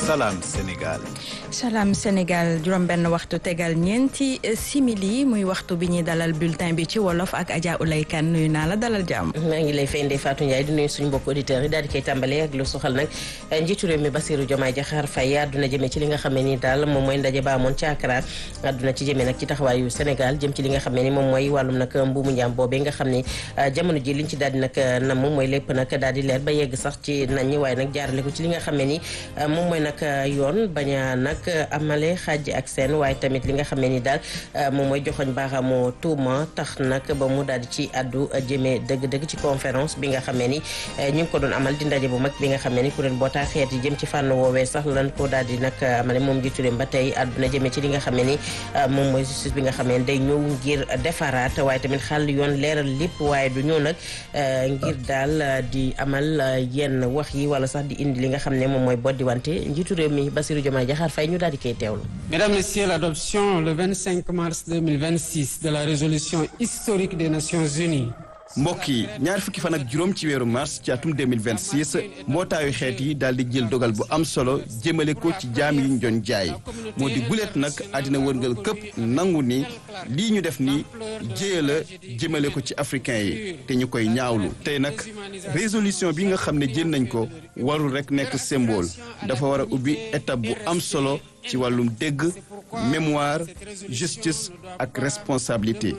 Salam Sénégal. Salam Sénégal juróom-benn waxtu tegal ñeenti simili muy waxtu bi ñuy dalal bulletin bi ci wolof ak Adja Oulay Kane nuyu naa la dalal jàmm. maa ngi lay fay Ndeye Fatou Ndiaye di nuyu suñu mbokk auditeurs yi daal di koy tàmbalee ak lu soxal nag njiitu réew mi Bassirou Diomaye Diakhar Faye àdduna jëmee ci li nga xam ne ni daal moom mooy ndaje ba amoon ci Accra àdduna ci jëmee nag ci taxawaayu Sénégal jëm ci li nga xam ne ni moom mooy wàllum nag mbuumu njaam boobee nga xam ne jamono ji liñ ci daal di nag nam mooy lépp nag daal di leer ba yegg sax ci nañ ñi waaye nag jaarale ko ci li nga xam ne ni moom mooy nag yoon bañ a nag amale xaaj ak seen waaye tamit li nga xam ne ni daal moom mooy joxoñ baaxamoo tuuma tax nag ba mu daal di ci addu jëmee dëgg-dëgg ci conférence bi nga xam ne ni ñu ngi ko doon amal di ndaje bu mag bi nga xam ne ni kuréel mbootaay xeet yi jëm ci fànn woowee sax lan ko daal di nag amale moom jiitu ba tey àdduna jëmee ci li nga xam ne ni moom mooy justice bi nga xam ne day ñëw ngir defaraat waaye tamit xàll yoon leeral lépp waaye du ñëw nag ngir daal di amal yenn wax yi wala sax di indi li nga xam ne moom mooy boddi wante njiitu réew mi Bassirou Diomaye Diakhar Faye ñu daal di koy teewlu. Mesdames, Messieurs, l'adoption le 25 mars 2026 de la résolution historique des Nations Unies. mbokk yi ñaar fukki fan ak juróom ci weeru mars ci atum 2026 mbootaayu xeet yi daal di jël dogal bu am solo jëmale ko ci jaam yi ñu doon jaay moo di guleet nag àddina wërngal këpp nangu ni lii ñu def ni jéya la jëmale ko ci africain yi te ñu koy ñaawlu tey nag résolution bi nga xam ne jël nañ ko warul rek nekk symbole dafa war a ubbi étape bu am solo ci wàllum dégg mémoire justice ak responsabilité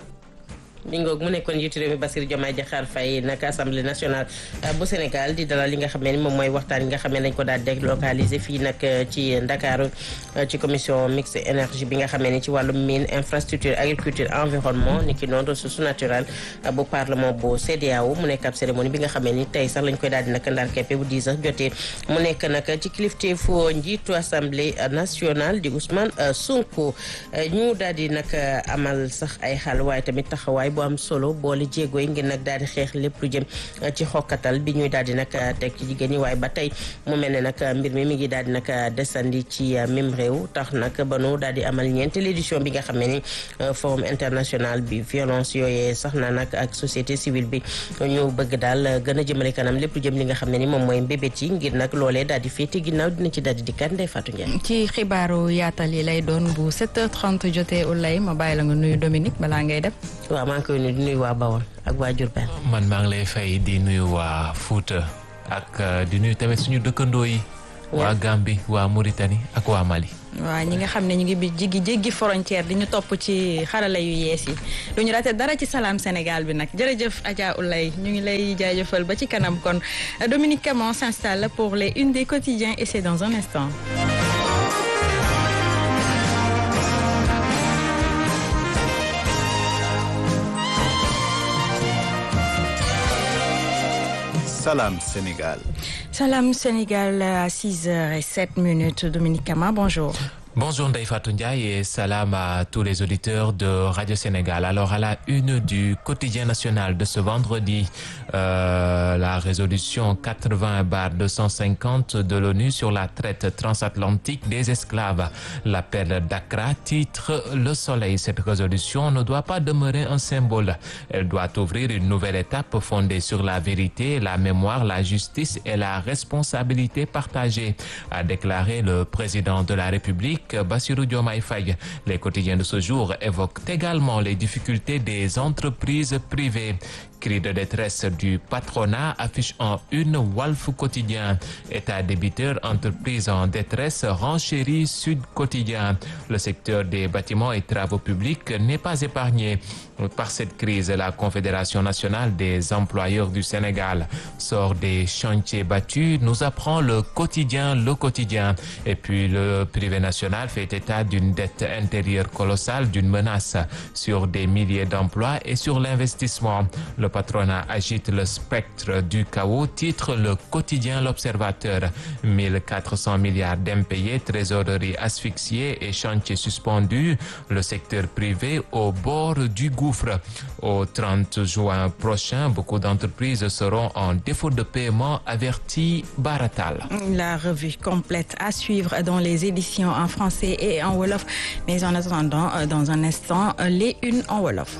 mi ngoog mu nekkoon njiitu réew mi Bassirou Diomaye Diakhar Faye nag assemblée nationale bu Sénégal di dalal li nga xam ne ni moom mooy waxtaan yi nga xam ne dañ ko daal délocalisé fii nag ci Ndakaaru ci commission mixte énergie bi nga xam ne ni ci wàllum mine infrastructure agriculture environnement ni ki noonu ressource naturelle bu parlement bu CEDEAO mu nekk ab cérémonie bi nga xam ne ni tey sax lañ koy daal di nag ndar keppe bu 10 heures jotee mu nekk nag ci kilifteefu njiitu assemblée nationale di Ousmane Sonko ñu daal di nag amal sax ay xal waaye tamit taxawaay bu am solo boole jéego yi ngir nag daal di xeex lépp lu jëm ci xokkatal bi ñuy daal di nag teg ci jigéen ñi waaye ba tey mu mel ne nag mbir mi mi ngi daal di nag desandi ci même réew tax nag ba nu daal di amal ñeenteelu édition bi nga xam ne ni forum international bi violence yooyee sax na nag ak société civile bi ñu bëgg daal gën a jëmale kanam lépp lu jëm li nga xam ne ni moom mooy mbébét yi ngir nag loolee daal di féete ginnaaw dina ci daal di dikkaat Ndeye Fatou Ndiaye. ci xibaaru yaatal yi lay doon bu 7h30 jotee Oulay ma bàyyi la nga nuyu Dominique balaa ngay dem. waaw maa ngi koy nuyu di nuyu waa Bawol ak waa Diourbel. man maa ngi lay fay di nuyu waa Fouta ak di nuyu tamit suñu dëkkandoo yi. waa Gambie waa Mauritanie ak waa Mali. waaw ñi nga xam ne ñu ngi bi jigi jéggi frontière di ñu topp ci xarala yu yees yi du ñu rate dara ci salaam Sénégal bi nag jërëjëf Adja Oulay ñu ngi lay jaajëfal ba ci kanam kon Dominique Camon s'installe pour les une des quotidiens et c'est dans un instant. Salam Sénégal. Salam Sénégal à 6h07 minutes. Dominique Kama, bonjour. Bonjour Ndeye Fatou Ndiaye et salam à tous les auditeurs de Radio Sénégal. Alors à la une du quotidien national de ce vendredi, euh, la résolution 80-250 de l'ONU sur la traite transatlantique des esclaves. L'appel d'Accra titre Le Soleil. Cette résolution ne doit pas demeurer un symbole. Elle doit ouvrir une nouvelle étape fondée sur la vérité, la mémoire, la justice et la responsabilité partagée, a déclaré le président de la République. Bassirou Diomaye Faye. Les quotidiens de ce jour évoquent également les difficultés des entreprises privées. Cri de détresse du patronat affiche en une Walf quotidien. État débiteur, entreprise en détresse, renchérie Sud quotidien. Le secteur des bâtiments et travaux publics n'est pas épargné par cette crise. La Confédération nationale des employeurs du Sénégal sort des chantiers battus, nous apprend le quotidien, le quotidien. Et puis le privé national fait état d'une dette intérieure colossale, d'une menace sur des milliers d'emplois et sur l'investissement. Le patronat agite le spectre du chaos, titre le quotidien L'Observateur. 1400 milliards d'impayés, trésorerie asphyxiée et chantiers suspendus. Le secteur privé au bord du gouffre. Au 30 juin prochain, beaucoup d'entreprises seront en défaut de paiement, averti Baratal. La revue complète à suivre dans les éditions en français et en Wolof. Mais en attendant, dans un instant, les unes en Wolof.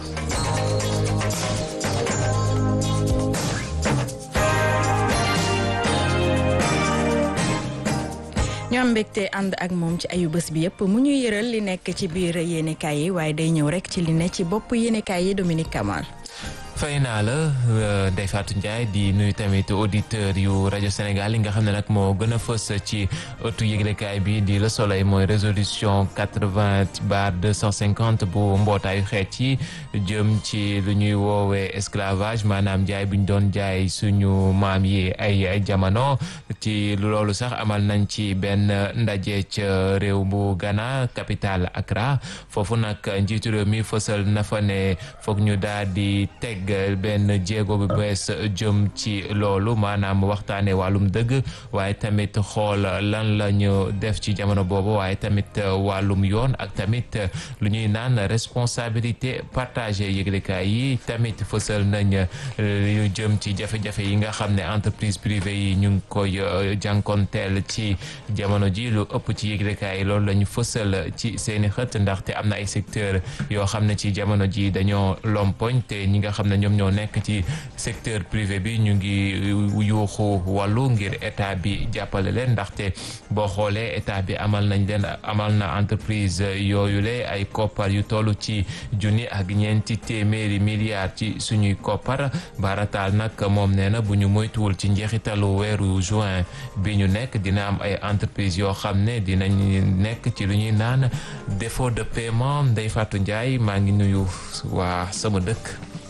ñu am mbégte ànd ak moom ci ayu bés bi yëpp mu ñu yëral li nekk ci biir yéenekaay yi waaye day ñëw rek ci li ne ci bopp yéenekaay yi Dominique Kamal. fay naa la Ndeye Fatou Ndiaye di nuyu tamit auditeur yu rajo Sénégal yi nga xam ne nag moo gën a fës ci ëttu yëglekaay bi di Le Soleil mooy résolution quatre-vingt bar deux cent cinquante bu mbootaayu xeet yi jëm ci lu ñuy woowee esclavage maanaam jaay bu ñu doon jaay suñu maam yi ay ay jamono ci loolu sax amal nañ ci benn ndaje ca réew bu Ghana capitale Accra foofu nag njiitu réew mi fësal na fa ne foog ñu daal di teg benn jéego bu bees jëm ci loolu maanaam waxtaane wàllum dëgg waaye tamit xool lan la ñu def ci jamono boobu waaye tamit wàllum yoon ak tamit lu ñuy naan responsabilité partagée yëglekaay yi tamit fësal nañ lu jëm ci jafe-jafe yi nga xam ne entreprise privée yi ñu ngi koy jànkonteel ci jamono ji lu ëpp ci yëglekaay yi loolu la ñu fësal ci seeni xët ndaxte am na ay secteur yoo xam ne ci jamono ji dañoo lompoñ te ñi nga xam ne ñoom ñoo nekk ci secteur privé bi ñu ngi yuuxu wàllu ngir état bi jàppale leen ndaxte boo xoolee état bi amal nañ leen amal na entreprise yooyule ay koppar yu toll ci junni ak ñeenti téeméeri milliards ci suñuy koppar barataal nag moom nee na bu ñu moytuwul ci njeexitalu weeru juin bi ñu nekk dina am ay entreprise yoo xam ne dinañ nekk ci lu ñuy naan défaut de paiement Ndeye Fatou Ndiaye maa ngi nuyu waa sama dëkk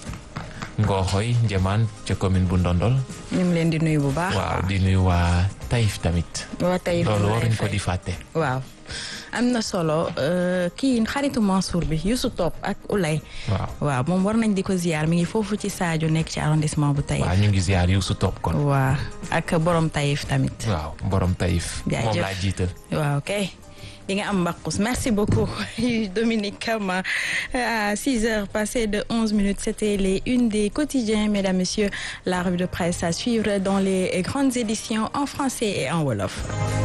Ngooxoy Njamaan ca commune bu Ndondol. ñu ngi leen di nuyu bu baax. waaw di nuyu waa Taïf tamit. waa Taïf loolu waruñ ko di fàtte. waaw am na solo kii xaritu Mansour bi Youssou Top ak Oulay. waaw waaw moom war nañ di ko ziar mi ngi foofu ci Sadio nekk ci arrondissement bu Taïf. waaw ñu ngi ziar Youssou Top kon. waaw ak borom Taïf tamit. waaw borom Taïf. jaajëf moom laa jiital. waaw kay. di nga am mbaqus merci beaucoup Dominique Kama à 6 heures passées de 11 minutes c'était les unes des quotidiens mesdames messieurs la revue de presse à suivre dans les grandes éditions en français et en wolof